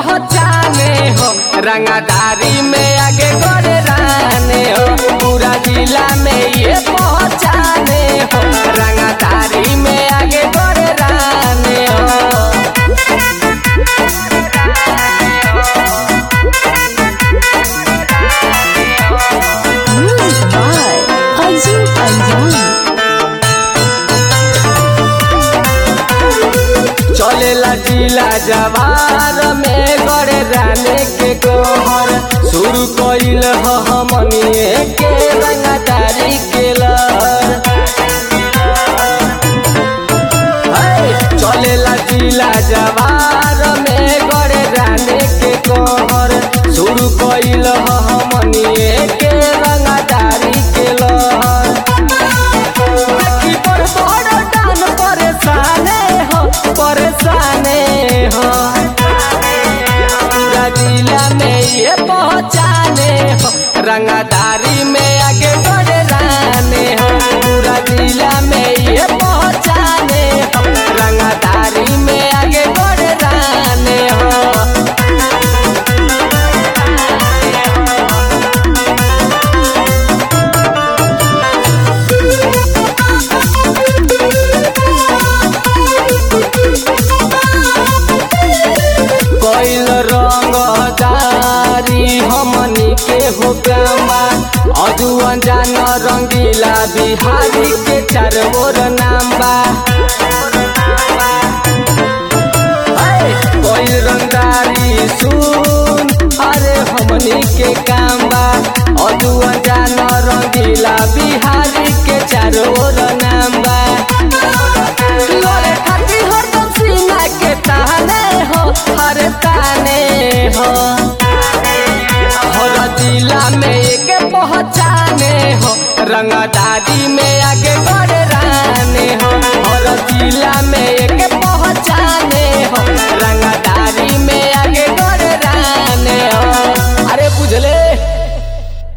पहचाने हो रंगदारी में आगे गोरे राने हो पूरा जिला में ये पहचाने हो रंगदारी में आगे गोरे राने हो Music by Fazil Anjan. चलेला जिला जवार में गड़े राने के कहर शुरू कइल ह हमनिए के रंगदारी के लहर है, चलेला जिला जवार में गड़े राने के कहर शुरू कइल ह हमनिए के रंगदारी के लहर देखी बड़ बड़ डान परेशाने हो परेशाने हो पूरा जिला में ये पहचाने हो रंगदारी में आगे बढ़े राने हो पूरा जिला में ये पहचाने हो रंगदारी में आगे बढ़े राने हो कैल रंगदारी हमनी के हो गामा अजुअन जान रंगीला बिहारी के चार बोर नाम बा कैल रंगदारी सुन अरे हमनी के काम बा अजुअन जान रंगीला बिहारी के चार बोर नाम बा लोरे खाती हरदम सीना के ताने हो हर ताने हो हर जिला में एक पहचाने हो रंगदारी में आगे बढ़े राने हो हर जिला में एक